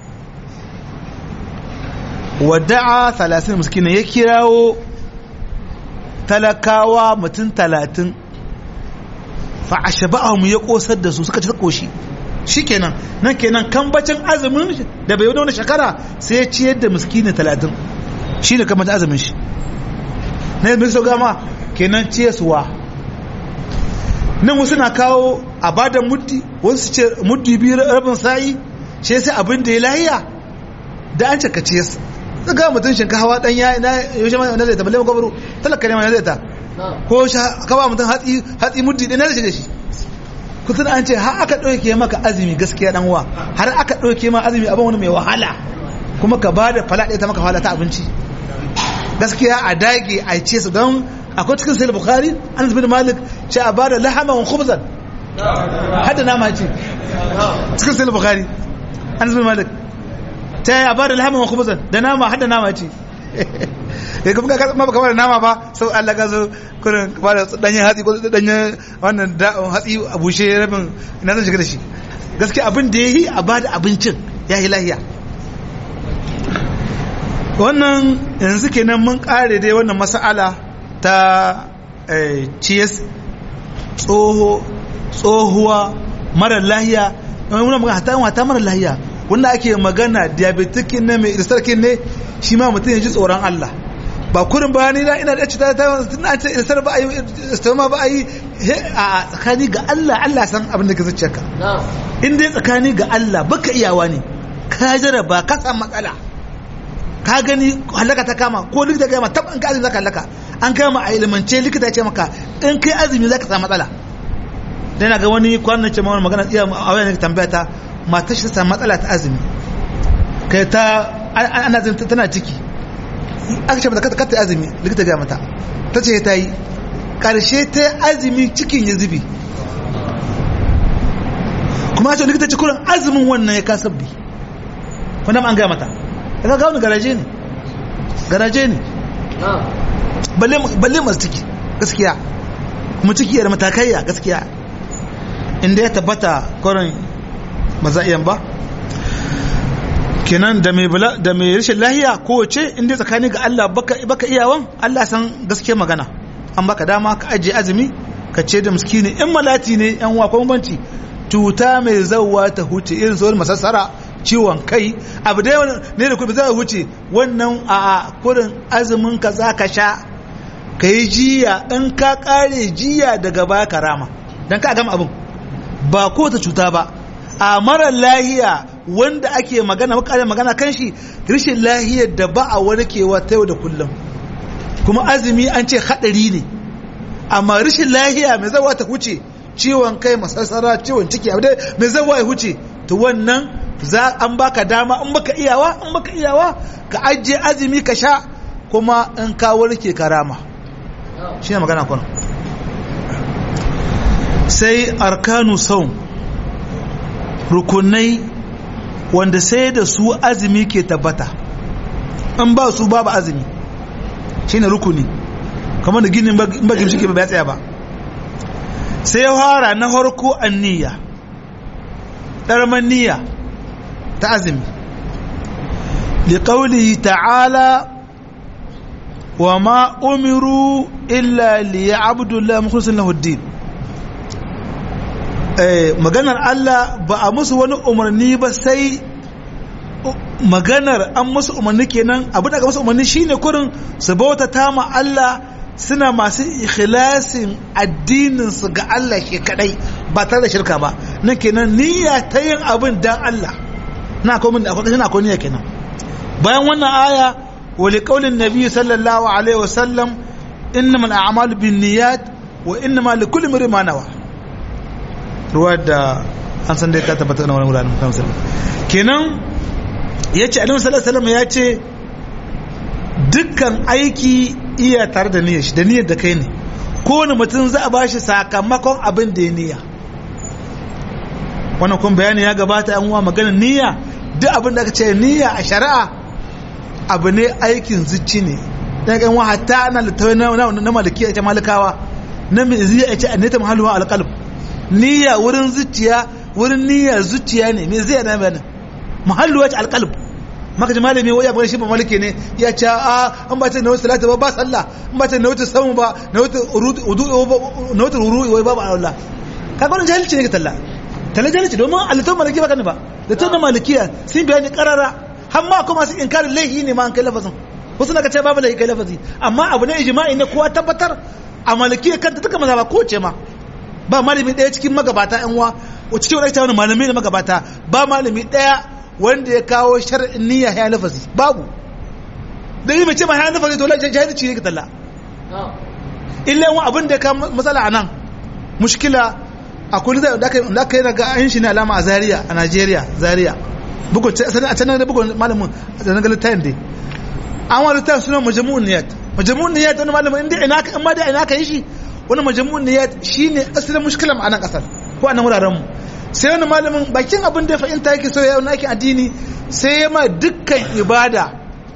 wada'a talatin muskina ya kirawo talakawa mutum talatin fa'ashaba'ahum ya kosar da su suka ci koshi shi kenan nan kenan kambacin azumin da bai wani shekara sai ya ciyar da muskini talatin shi ne kambacin azumin shi na yadda su gama kenan ciyaswa nan wasu na kawo a bada muddi wasu ce muddi biyu rabin sa'i ce sai abin da ya lahiya da an cika ciyas daga mutum shinkawa dan ya na yaushe ma na zai ta balle gwabaro talaka ne ma na zai ta ko ka ba mutum hatsi hatsi muddi ɗaya na zai da shi kusan an ce har aka ɗauke maka azumi gaskiya dan wa har aka ɗauke ma azumi abin wani mai wahala kuma ka ba da fala ɗaya ta maka wahala ta abinci gaskiya a dage a ce su don akwai cikin sai bukhari an zubi da malik ce a bada lahama wa khubzan hada nama ce cikin sai bukhari an zubi malik ta a bada lahama wa khubzan da nama hada nama ce ya kuma ka ma baka bada nama ba sau Allah ka zo kurin ba da danyen hatsi ko danyen wannan hatsi a bushe rabin ina zan shiga da shi gaskiya abin da ya yi a bada abincin ya yi lahiya wannan yanzu kenan mun kare dai wannan mas'ala ta ciyas tsohuwa mara lahiya muna magana hata wata mara lahiya wanda ake magana diabetikin ne mai iristarkin ne shi ma mutum ya ji tsoron Allah ba kurin ba ni na ina da cuta ta tun an ce iristar ba a yi istoma ba a yi a tsakani ga Allah Allah san abin da ka zuciyarka in dai tsakani ga Allah baka iyawa ne ka jaraba ka samu matsala ka gani halaka ta kama ko likita gama tab an ka azumi zaka halaka an kama a ilimance likita ce maka in kai azumi zaka samu matsala dan ga wani kwanan ce mawani magana iya a wayan tambaya ta matar shi ta samu matsala ta azumi kai ta ana zin tana ciki aka ce mata ka ta azumi likita ga mata ta ce ta yi karshe ta azumi cikin ya zubi kuma a ce likita ce kuran azumin wannan ya kasabbi wanda an gaya mata ka ga wani garaje ne garaje ne balle masu ciki gaskiya kuma ciki da matakaiya gaskiya inda ya tabbata kwarin maza'iyan ba kenan da mai da mai rashin lahiya kowace inda tsakani ga Allah baka baka iyawan Allah san gaskiya magana an baka dama ka aje azumi ka ce da miskini in malati ne yan wa kuma banci cuta mai zawwa ta huce irin sauran masassara ciwon kai abu da ne da kuma zai huce wannan a kurin azumin ka za ka sha ka yi jiya in ka kare jiya daga baya karama don ka gama abin ba ko ta cuta ba a mara lahiya wanda ake magana makarar magana kan shi rashin lahiyar da ba a warkewa ta yau da kullum kuma azumi an ce haɗari ne amma rashin lahiya mai zawa ta huce ciwon kai masassara ciwon ciki abu dai mai zawa ya huce to wannan za an baka dama in baka iyawa in baka iyawa ka ajiye azumi ka sha kuma in ka warke karama shi ne magana kuna sai arkanu saum rukunai wanda sai da su azumi ke tabbata in ba su babu azumi shi ne rukuni kamar da ginin ba gimshi ke ba ya tsaya ba sai ya fara na harko an niyya ɗarman niyya ta azumi liƙauli ta'ala wa ma umiru illa liya abdullahi mukhlisin lahuddin maganar Allah ba a musu wani umarni ba sai maganar an musu umarni kenan abu daga musu umarni shine kurin su bauta ta ma Allah suna masu ikhlasin addinin su ga Allah ke kadai ba tare da shirka ba nan kenan niyya ta yin abin dan Allah na ko mun akwai na ko niyya kenan bayan wannan aya wa li qaulin nabi sallallahu alaihi wasallam innamal a'malu binniyat wa innamal likulli imrin ma nawa ruwa da an san dai ka tabbata na wani wuraren kan sallam kenan yace annabi sallallahu alaihi wasallam ya ce dukkan aiki iya tare da niyyar shi da niyyar da kai ne kowane mutum za a ba shi sakamakon abin da ya niyya wannan kun bayani ya gabata yan uwa magana niyya duk abin da aka ce niyya a shari'a abu ne aikin zuci ne dan kan wa hatta ana littawai na na malikiya ita malikawa na mai zai ce annata mahalluha alqalb niyya wurin zuciya wurin niyya zuciya ne me zai na bayanin mahalluha alqalb maka ji malami wai abin shi ba malike ne ya ce a an ba ta na wata salata ba ba sallah an ba ta na wata samu ba na wata udu na wata ruru'i wai babu Allah kaga wannan jahilci ne ka talla talla jahilci domin alitan maliki ba kan ba da tun malikiya sun bayani karara har ma kuma su inkarin laihi ne ma an kai lafazin wasu na ka ce babu laihi kai lafazi amma abu ne ijma'i ne kowa tabbatar a malikiya kanta duka maza ba ko ce ma ba malami ɗaya cikin magabata yan uwa cikin wani wani malami da magabata ba malami ɗaya wanda ya kawo shar'in niyya ya lafazi babu da yi mace ma ya lafazi to lancan jahilci ne ka talla illa yawan abin da ya kawo matsala a nan mushkila a kuli da aka yi daga an shi ne alama a zaria a nigeria zaria bugun a can da bugun malamin da na galita yin dai an wani ta suna majamu'un niyat majamu'un niyat wani malamin inda ina ka amma da ina ka yi shi wani majamu'un niyat shine asalin mushkilan a nan kasar ko a nan wuraren mu sai wani malamin bakin abin da ya fahimta yake so ya aikin addini sai ya ma dukkan ibada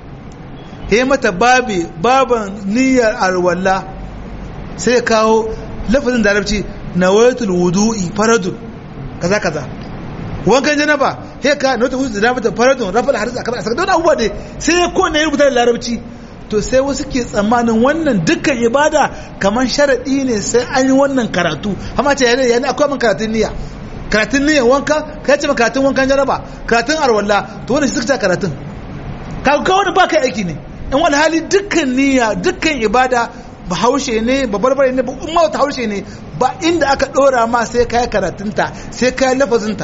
ya mata babi baban niyyar arwalla sai ya kawo lafazin da arabci nawaitul wudu'i faradun kaza kaza wankan janaba he ka nawaitul wudu'i da mata faradun rafal haris akan asaka don abubuwa ne sai ya ko ne rubuta da larabci to sai wasu ke tsammanin wannan dukkan ibada kamar sharadi ne sai an yi wannan karatu amma ce yana yana akwai man karatun niyya karatun niyyar wanka ka ce karatun wankan jaraba karatun arwalla to wani shi suka karatun ka ga wani ba kai aiki ne in wani hali dukkan niyya dukkan ibada ba haushe ne ba barbare ne ba umma ta haushe ne ba inda aka dora ma sai kai karatunta sai kai lafazinta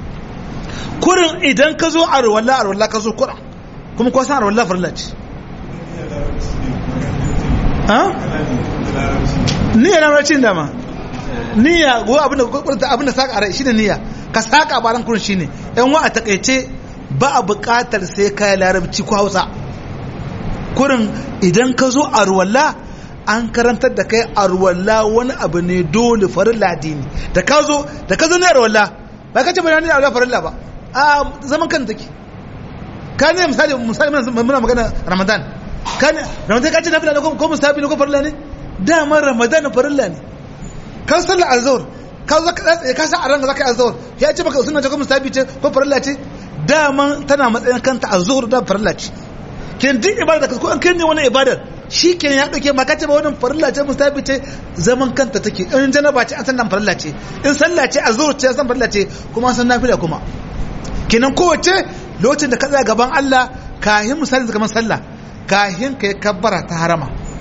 kurin idan ka zo arwalla arwalla ka zo kurin kuma ko san arwalla farilla ce ha niyya na racin dama niyya go abinda kurta abinda saka a rai shine niyya ka saka baran kurin shine yan wa a takeice ba a buƙatar sai kai larabci ko Hausa kurin idan ka zo arwalla an karantar da kai arwalla wani abu ne dole farilla dini da ka zo da ka zo ne arwalla ba ka ce ba ne arwalla farilla ba a zaman kan take ka ne misali misali muna magana ramadan ka ne ramadan ka ce nafila ne ko musabi ne ko farilla ne dama ramadan farilla ne kan sallar azhar ka zo ka sa a ranka zaka yi azhar ya ce baka sunna ce ko musabi ce ko farilla ce dama tana matsayin kanta azhar da farilla ce ken duk ibada da ko an kai ne wani ibadar shi ke ya ɗauke ma kace ba wannan farilla ce mustafi ce zaman kanta take in janaba ce an san nan farilla ce in sallah ce azhur ce an san farilla ce kuma an san nafila kuma kenan kowace lokacin da ka tsaya gaban Allah kahin misali da kamar sallah kahin kai kabbara ta harama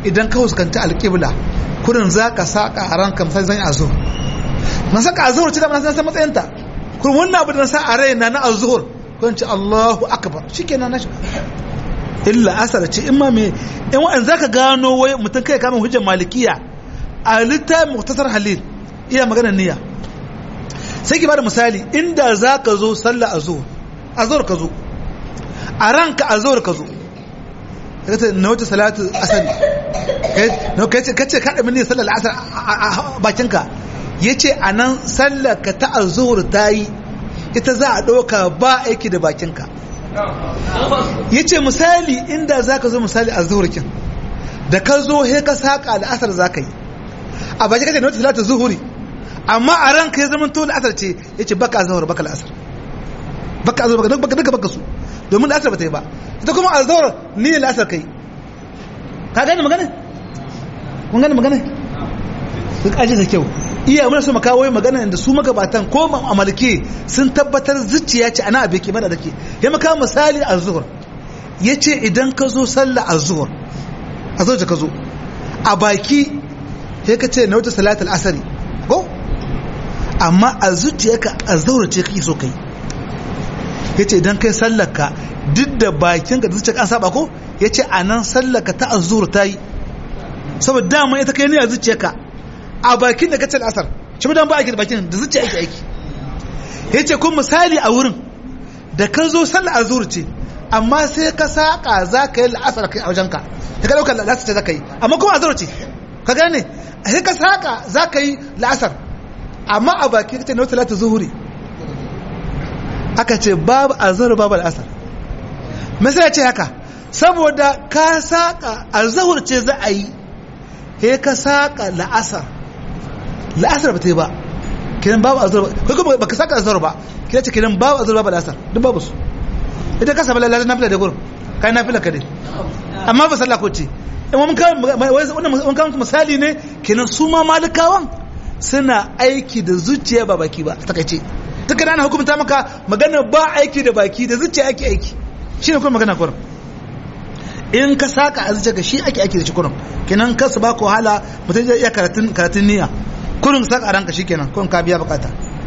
idan ka huskanta alƙibla kurin za ka saƙa a ranka misali zan yi azuhur na saka azuhur ce da na san matsayinta kurin wannan abu da na sa a raina na azuhur kun ce Allahu akbar shikenan na illa asar ce in ma me in wa'an zaka gano wai mutum kai kama hujjar malikiya a littafin muktasar halil iya magana niyya sai ki bada misali inda zaka zo sallah azhur azhur ka zo a ranka azhur ka zo kace na wata salatu asali kai kace kace ka da mini sallar asar a bakinka yace anan sallar ka ta azhur tayi ita za a ɗauka ba aiki da bakinka ya ce misali inda za ka zo misali a zuhurkin da ka zo he ka saƙa la'asar za ka yi a baki kake na wata talata zuhuri amma a ranka ya zama to la'asar ce ya ce baka zuhur baka la'asar baka zuhur baka duka baka su domin la'asar ba ta yi ba ita kuma a zuhur ni ne la'asar ka yi ka gane magana? mun gane magana? duk aji da kyau iya muna so mu kawo magana da su magabatan ko a malike sun tabbatar zuciya ce ana abe ke mana da ke ya maka misali a zuhur ya ce idan ka zo sallah a zuhur a zuhur ka zo a baki ya ka ce na wata salatul asari ko amma a zuciya ka a zuhur ce kake so kai ya ce idan kai sallar ka duk da bakin ka da zuciya an saba ko ya ce a nan sallar ka ta azur ta yi saboda dama ita kai ne a zuciya ka a bakin da kace asar shi dan ba aiki da bakin da zuciya aiki aiki yace kun misali a wurin da ka zo sallar azur ce amma sai ka saka za ka yi la'asar kai a wajenka da ka dauka la'asar ce za ka yi amma kuma azur ce ka gane sai ka saka za ka yi la'asar amma a baki kace na talata zuhuri aka ce babu azur babu la'asar me sai ya ce haka saboda ka saka azhur ce za a yi he ka saka la'asar la'asar ba ta yi ba kiran babu azhar kai kuma baka saka azhar ba kira ce kiran babu azhar babu la'asar duk babu su ita ka saba lalata nafila da gurin kai nafila ka dai amma ba sallah ko ce in mun kawo mun kawo misali ne kenan su ma malikawan suna aiki da zuciya ba baki ba takaice duka ana hukunta maka magana ba aiki da baki da zuciya ake aiki shine kuma magana kurin in ka saka a zuciya ga shi ake aiki da shi kurin kenan ka su ba ku wahala mutum zai iya karatun karatun niyya kurin saka a ranka shikenan kurin ka biya bukata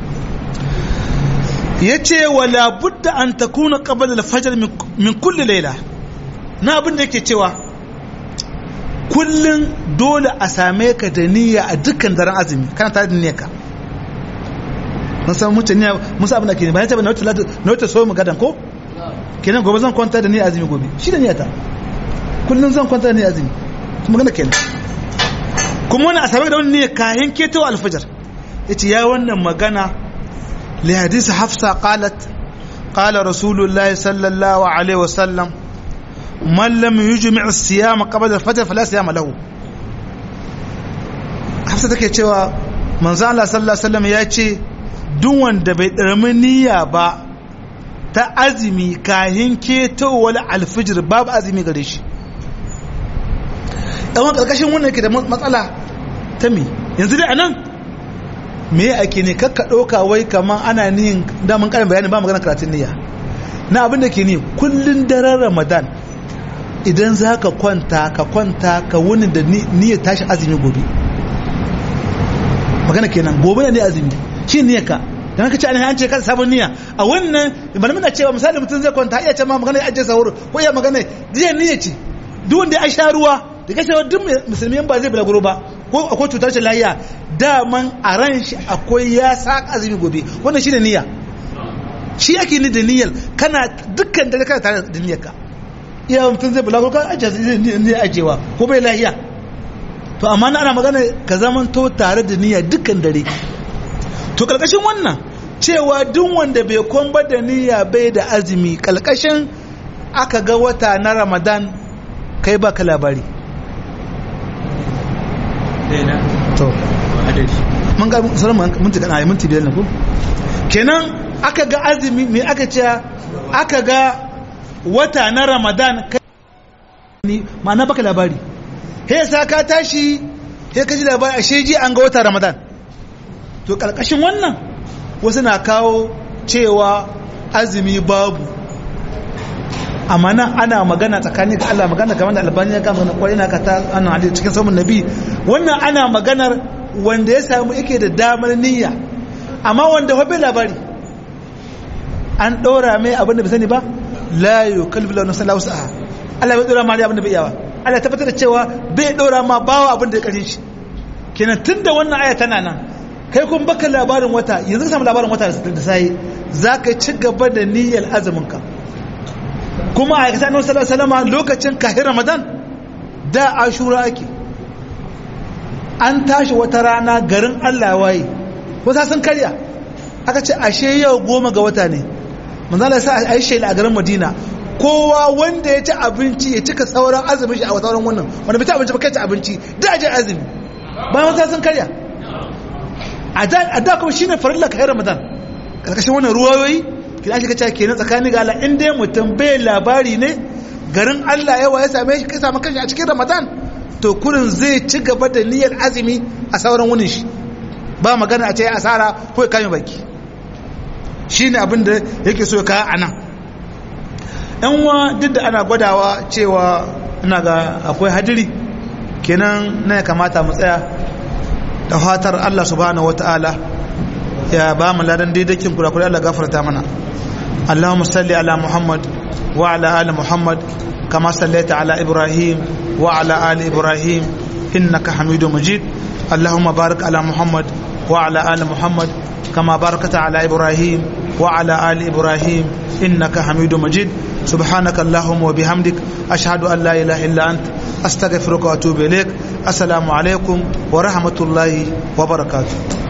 yace wala budda an takuna qabla al-fajr min kulli layla na abin da yake cewa kullun dole a same ka da niyya a dukkan daren azumi kana tare da niyyarka mun san mutum niyya mun san abin da ke bayan ta na wata na wata so mu gadan ko kenan gobe zan kwanta da niyyar azumi gobe shi da niyyata kullun zan kwanta da niyyar azumi kuma gana kenan kuma wani a same da wani niyyar kayan ketowa alfajar yace ya wannan magana لحديث حفصة قالت قال رسول الله صلى الله عليه وسلم من لم يجمع الصيام قبل الفجر فلا صيام له حفصة take cewa manzo Allah sallallahu alaihi wasallam ya ce duk wanda bai darmi niyya ba ta azumi kahin ketowar alfijir babu azumi gare shi ɗan ƙarƙashin wannan yake da matsala ta mi yanzu dai anan me ake ne kakka ɗauka wai kamar ana niyin damun ƙarin bayani ba magana karatun niyya na abin da ke ni kullun daren ramadan idan za ka kwanta ka kwanta ka wuni da niyyar tashi azumi gobe magana kenan gobe ne azumi shi niyyar ka dan ka ce an ce ka sabon niyya a wannan malamin na cewa misali mutum zai kwanta iya ce ma magana ya ajiye sahur ko iya magana jiya niyya ce duk wanda ya sha ruwa da kashe duk musulmi ba zai bulaguro ba ko akwai cutar shi lahiya daman a ran shi akwai ya sa azumi gobe wannan shi ne niyya shi ake ni da niyyar kana dukkan dare kana tare da niyyar ka iya mutum zai bulago ka ajiye niyyar ajewa ko bai lahiya to amma na ana magana ka zaman to tare da niyya dukkan dare to kalkashin wannan cewa duk wanda bai kwamba da niyya bai da azumi kalkashin aka ga wata na ramadan kai baka labari to mun ga sauran minti kana minti biyar ne ko kenan aka ga azumi me aka ce aka ga wata na ramadan kai ma'ana baka labari he sa ka tashi he ka ji labari a sheji an ga wata ramadan to karkashin wannan wasu na kawo cewa azumi babu amma nan ana magana tsakanin ga Allah magana kamar da albani ya kama kwarai na ka ta ana hadisi cikin samun nabi wannan ana maganar wanda ya samu yake da damar niyya amma wanda hobe labari an ɗora mai abin da bai sani ba la yukallifu lahu nafsan illa wus'aha Allah bai ɗora ma abin da bai yawa Allah tabbatar da cewa bai ɗora ma bawa abin da ya ƙarshe shi kenan tunda wannan aya tana nan kai kun baka labarin wata yanzu ka samu labarin wata da sai za ka ci gaba da niyyar azumin ka kuma a kasa annabi sallallahu alaihi wasallam lokacin kahin ramadan da ashura ake an tashi wata rana garin Allah waye wata sun karya aka ce ashe yau goma ga wata ne manzala sa a yi shaila a garin madina kowa wanda ya ci abinci ya cika sauran azumin shi a sauran wannan wanda bai ci abinci ba kai ci abinci da ajin azumi bayan wata sun karya a da kuma shine farilla kai ramadan karkashin wannan ruwayoyi kina shi kace kenan tsakanin ga Allah in dai mutum bai labari ne garin Allah yawa ya same shi kai samu kanshi a cikin ramadan to kurin zai ci gaba da niyyar azumi a sauran wunin shi ba magana a ce asara ko ya kame baki shine abin da yake so ya kawo anan yan wa duk da ana gwadawa cewa ina ga akwai hadiri kenan na ya kamata mu tsaya da fatar Allah subhanahu wataala ya ba mu ladan daidakin kurakurai Allah gafarta mana Allahumma salli ala Muhammad wa ala ali Muhammad kama sallaita ala Ibrahim wa ala ali Ibrahim innaka Hamidum Majid Allahumma barik ala Muhammad wa ala ali Muhammad kama barakta ala Ibrahim wa ala ali Ibrahim innaka Hamidum Majid سبحانك اللهم وبحمدك أشهد أن لا إله إلا أنت أستغفرك وأتوب إليك السلام عليكم ورحمة الله وبركاته